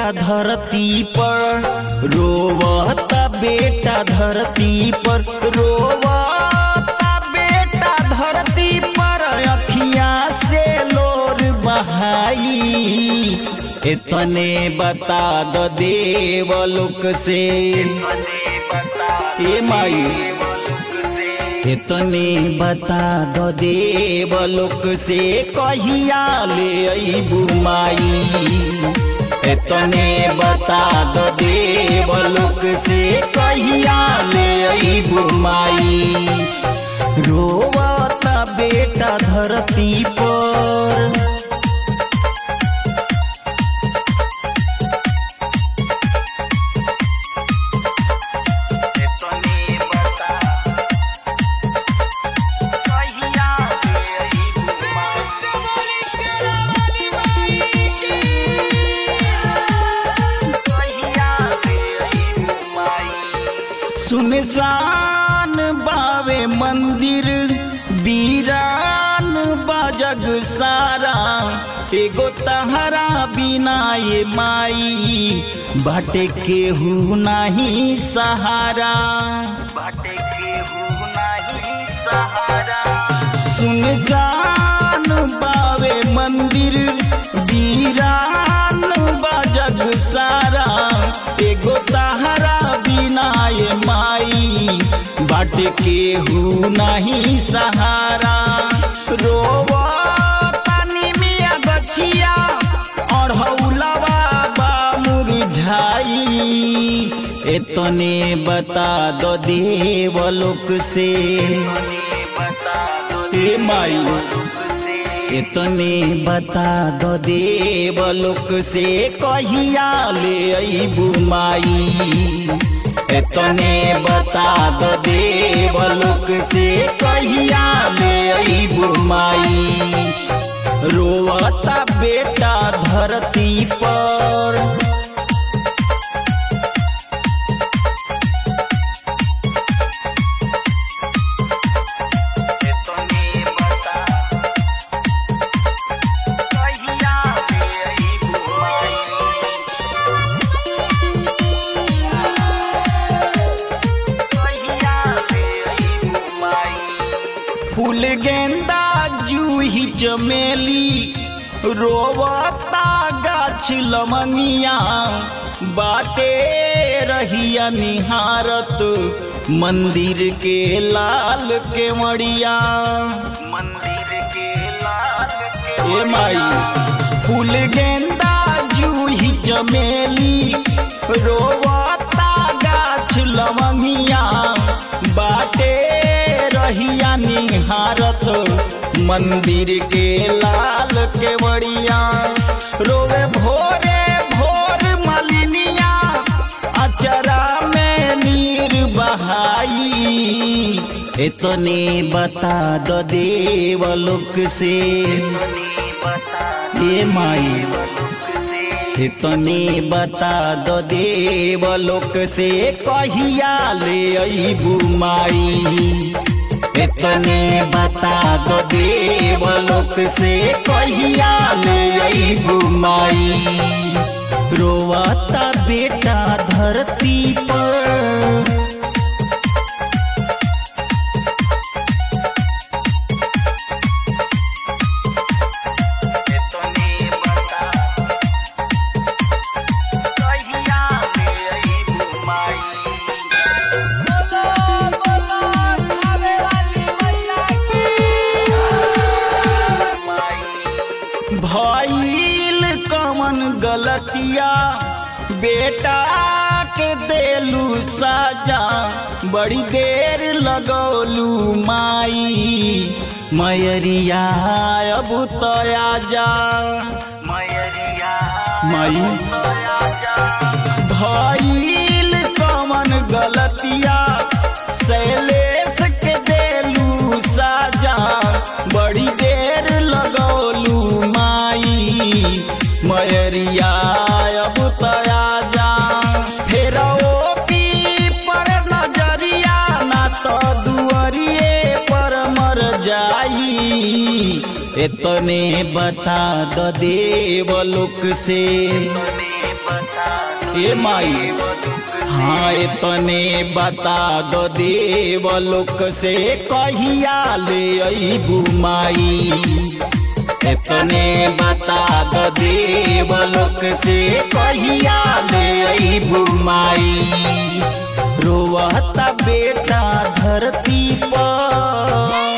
बेटा धरती पर रोवता बेटा धरती पर रोवता बेटा धरती पर अखिया से लोर बहाई इतने बता दो देवलोक से ए माई इतने बता दो देवलोक से कहिया ले अबू माई इतने बता दो देवलोक से कहिया ले अबू माई रोवता बेटा धरती पर सुनसान बावे मंदिर वीरान बाजग सारा एगो तहरा बिना ये माई बाटे केहू नाही सहारा बाटे केहू नाही सहारा सुनसान बावे मंदिर वीरान बाजग सारा एगो तहरा बिना ये माई बाट केहू नहीं सहारा रोवो तानी मिया गछिया अढ़ौलवा बा मुरझाई एतने बता दो देवलोक से ए माई इतने बता दो देवलोक से कहिया ले अबू माई इतने बता दो देवलोक से कहिया ले अबू माई रोवता बेटा धरती पर फूल गेंदा जूही चमेली रोवता गाछ लमनिया बाटे रहिया निहारत मंदिर के लाल के मड़िया मंदिर के लाल के ए माई फूल गेंदा जूही चमेली रोवता गाछ लमनिया बाटे रहिया निहारत मंदिर के लाल के बड़िया रोवे भोरे भोर मलिनिया अचरा में नीर बहाई इतने बता दो देवलोक से ये माई इतने बता दो देवलोक से कहिया ले अबू माई इतने बता दो देवलोक से कहिया ले अबू माई रोवता बेटा धरती पर भइल कमन गलतिया बेटा के देलू साजा बड़ी देर लगौलू माई मयरिया अब तया जा मयरिया माई भइल कमन गलतिया शैलेश के देलू साजा बड़ी देर लगौलू माई मयरिया अब तया जा फेर ओपी पर नजरिया ना तो दुअरिए पर मर जाई इतने बता द देवलोक से ए माई हाँ इतने बता दो देव लोक से कहिया ले अबू माई इतने बता दो देव लोक से कहिया ले अबू माई रोवता बेटा धरती पर